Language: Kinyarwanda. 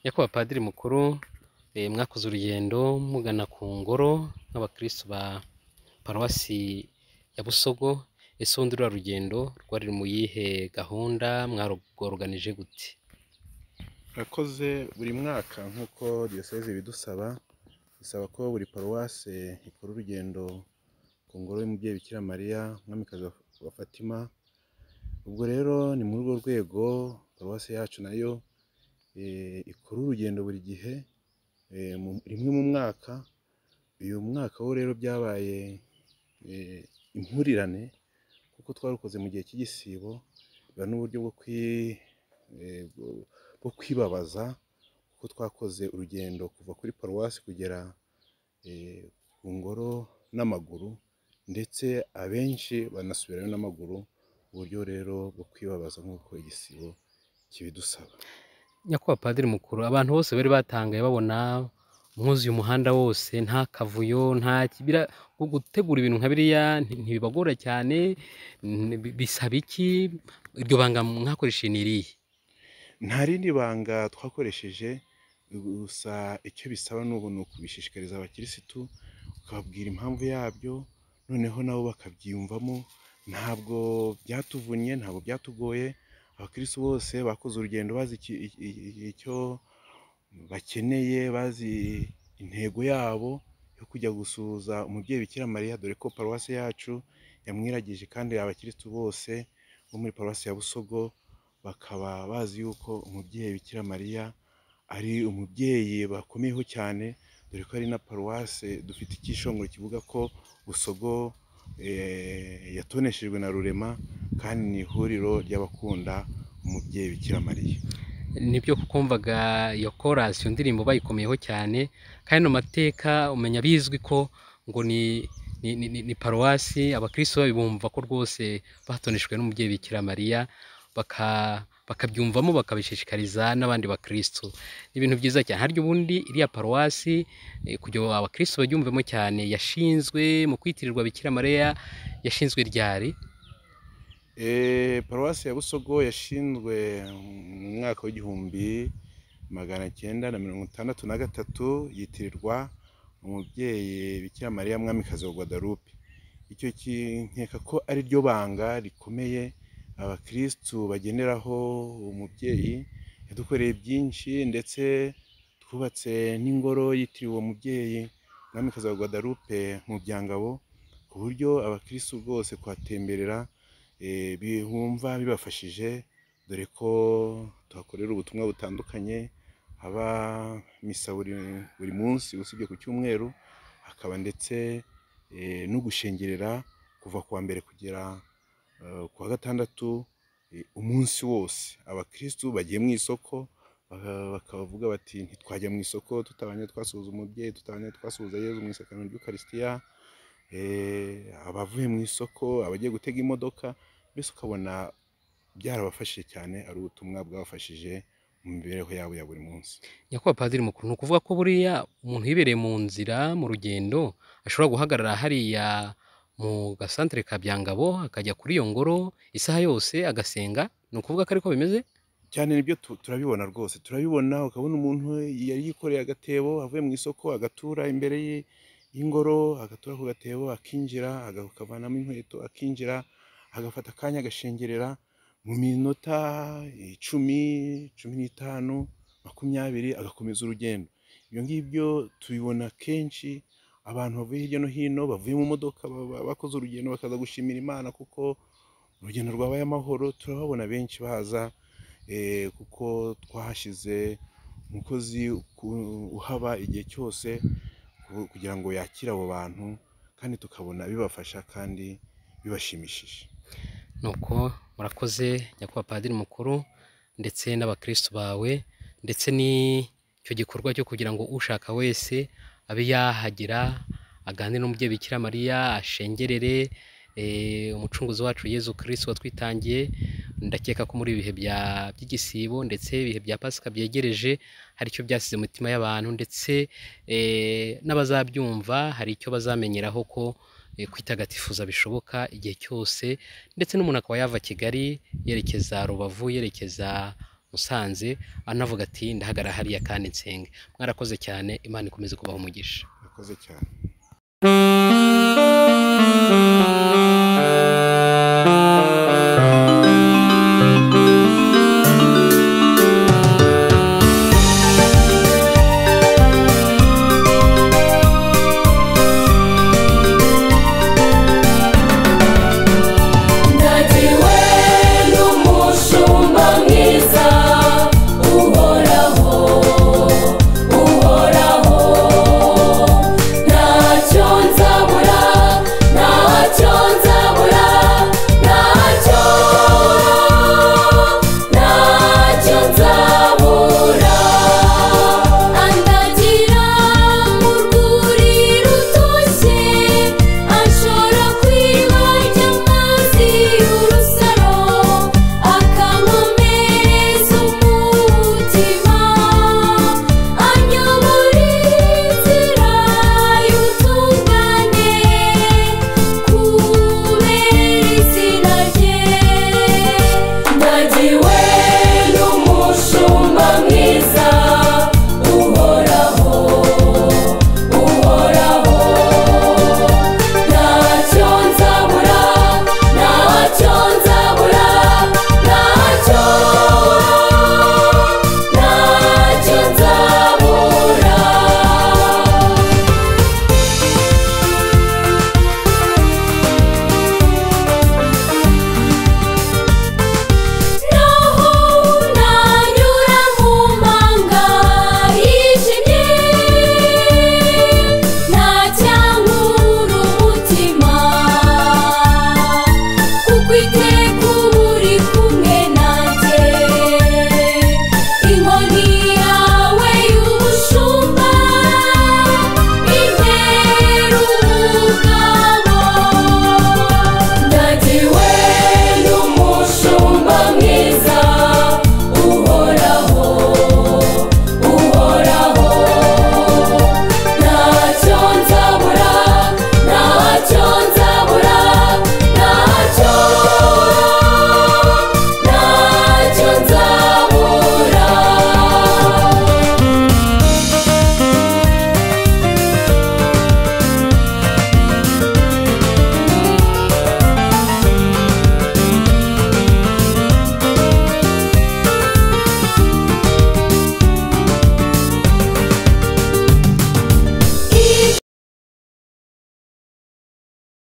Nyakubahwa Padiri mukuru mwakoze urugendo mugana ku ngoro nk'abakirisitu ba paruwasi ya Busogo, ese ubundi ruriya rugendo rwari mu yihe gahunda mwarugoruganije gute? Murakoze buri mwaka nk'uko diyoseze ibidusaba, bisaba ko buri paruwase ikora urugendo ku ngoro y'umubyeyi Bikira Mariya, umwamikazi wa Fatima, ubwo rero ni muri urwo rwego paruwasi yacu nayo ikora urugendo buri gihe rimwe mu mwaka, uyu mwaka wo rero byabaye impurirane kuko twarukoze mu gihe cy'igisibo, biba n'uburyo bwo kwibabaza kuko twakoze urugendo kuva kuri paruwasi kugera ku ngoro n'amaguru ndetse abenshi banasubirayo n'amaguru, uburyo rero bwo kwibabaza nk'uko igisibo kibidusaba. Nyakubahwa Padiri mukuru, abantu bose bari batangaye babona mwuzuye umuhanda wose nta kavuyo, nta bira gutegura ibintu nka biriya ntibibagora cyane, bisaba iki? Iryo banga mwakoresheje ni irihe? Nta rindi banga twakoresheje, gusa icyo bisaba n'ubu ni ukubishishikariza abakirisitu, ukababwira impamvu yabyo, noneho nabo bakabyiyumvamo, ntabwo byatuvunnye, ntabwo byatugoye, abakirisitu bose bakoze urugendo bazi icyo bakeneye, bazi intego yabo yo kujya gusuhuza umubyeyi Bikira Mariya, dore ko paruwasi yacu yamwiragije kandi abakirisitu bose bo muri paruwasi ya Busogo bakaba bazi yuko umubyeyi Bikira Mariya ari umubyeyi bakomeyeho cyane, dore ko ari na paruwase dufite icyishongoro kivuga ko Busogo yatoneshejwe na Rurema kandi ni ihuriro ry'abakunda umubyeyi Bikira Mariya. Nibyo kuko mvaga iyo korasi iyo ndirimbo bayikomeyeho cyane kandi mu mateka umenya bizwi ko ngo ni paruwasi abakirisitu bayo bumva ko rwose batoneshejwe n'umubyeyi Bikira Mariya, bakabyumvamo bakabishishikariza n'abandi bakirisitu. Ni ibintu byiza cyane, harya ubundi iriya paruwasi kugira ngo abakirisitu baryumvemo cyane yashinzwe mu kwitirirwa Bikira Mariya yashinzwe ryari? Paruwasi ya Busogo yashinzwe mu mwaka w'igihumbi magana cyenda na mirongo itandatu na gatatu, yitirirwa umubyeyi Bikira Mariya mwamikazi wa Guadalupe. Icyo nkeka ko ari ryo banga rikomeye abakirisitu bageneraho umubyeyi, yadukoreye byinshi ndetse twubatse n'ingoro yitiriwe uwo mubyeyi mwamikazi wa Guadalupe mu Byangabo, ku buryo abakirisitu rwose kuhatemberera bumva bibafashije, dore ko tuhakorera ubutumwa butandukanye, haba misa buri munsi usibye ku cyumweru, hakaba ndetse no gushengerera kuva ku wa mbere kugera ku wa gatandatu umunsi wose. Abakirisitu bagiye mu isoko bakavuga bati ntitwajya mu isoko tutabanje twasuhuza umubyeyi, tutabanje twasuhuza Yezu mu isakaramentu ry'ukaristiya, abavuye mu isoko, abagiye gutega imodoka, mbese ukabona byarabafashije cyane, ari ubutumwa bwabafashije mu mibereho yabo ya buri munsi. Nyakubahwa Padiri mukuru, ni ukuvuga ko buriya umuntu yibereye mu nzira mu rugendo ashobora guhagarara hariya mu gasantere ka Byangabo akajya kuri iyo ngoro isaha yose agasenga, ni ukuvuga ko ariko bimeze? Cyane nibyo turabibona rwose, turabibona ukabona umuntu yari yikoreye agatebo avuye mu isoko agatura imbere y'ingoro, agatura ku gatebo akinjira, akavanamo inkweto akinjira, agafata akanya agashengerera mu minota icumi, cumi n'itanu, makumyabiri agakomeza urugendo. Ibyo ngibyo tubibona kenshi abantu bavuye hirya no hino, bavuye mu modoka bakoze urugendo bakaza gushimira Imana kuko urugendo rwabaye amahoro, turababona benshi baza kuko twahashyize umukozi uhaba igihe cyose kugira ngo yakire abo bantu kandi tukabona bibafasha kandi bibashimishije. Nuko murakoze Nyakubahwa Padiri mukuru ndetse n'abakirisitu bawe ndetse n'icyo gikorwa cyo kugira ngo ushaka wese abe yahagera aganire n'umubyeyi Bikira Mariya, ashengerere umucunguzi wacu Yezu kirisitu watwitangiye, ndakeka ko muri ibi bihe by'igisibo ndetse ibihe bya pasika byegereje hari icyo byasize mu mitima y'abantu ndetse n'abazabyumva hari icyo bazamenyeraho ko kwitagatifuza bishoboka igihe cyose ndetse n'umuntu akaba yava Kigali yerekeza Rubavu, yerekeza musanze anavuga ati ndahagara hariya kandi nsenge mwarakoze cyane imana ikomeze kubaha umugisha murakoze cyane